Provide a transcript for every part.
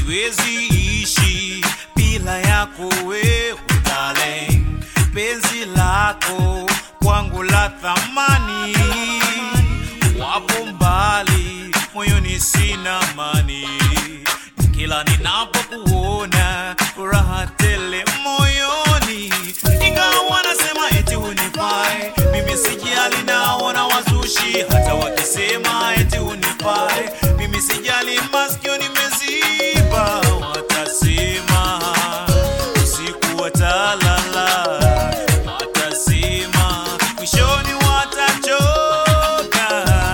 siwezi ishi bila yako wewe darling, penzi lako kwangu la thamani, wapo mbali moyoni sina mani, kila ninapokuona furaha tele moyoni, ingawa nasema eti hunifai, mimi sijali, naona wazushi hata wakisema eti hunifai, mimi sijali, masikio nimeziba, watasema usiku watalala, watasema mwishoni watachoka.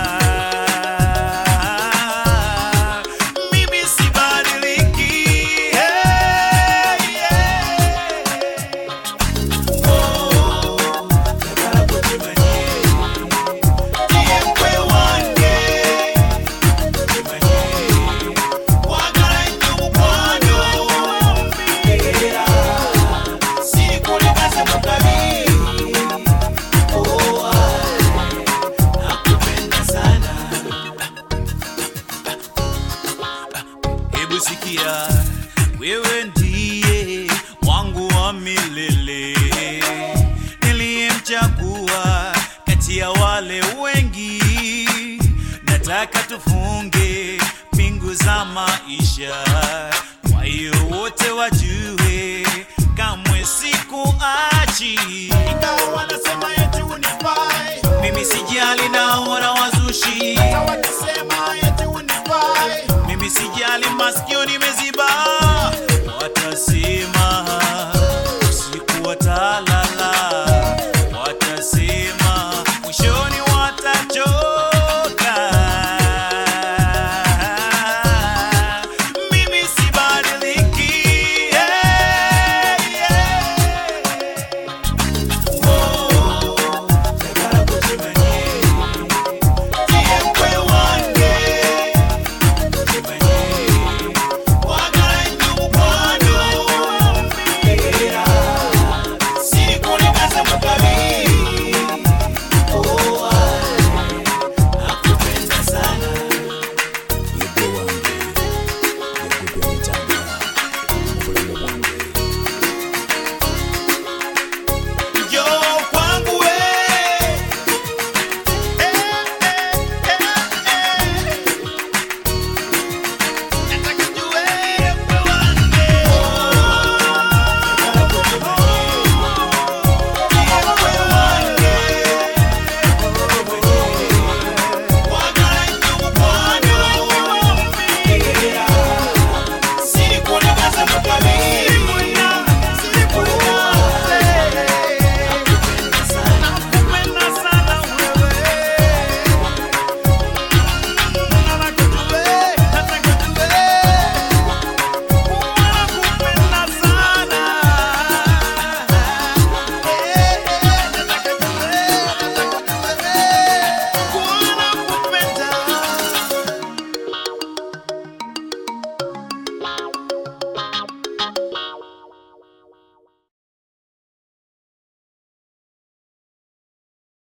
Mimi sibadiliki, hey, yeah. Oh, nataka kujimanye, ndiye mkwe wange, kujimanye, wagala nnyo mukwano, mbegera, sikulikaze mu kabi. Oh, ah, nakupenda sana. Hebu sikia, wewe ndiye wangu wa milele, niliyemchagua kati ya wale wengi. Nataka tufunge pingu za maisha, kwa hiyo wote wajue kamwe sikuachi, ingawa wanasema eti hunifai, mimi sijali, naona wazushi wakisema eti unifai mimi sijali, masikio ni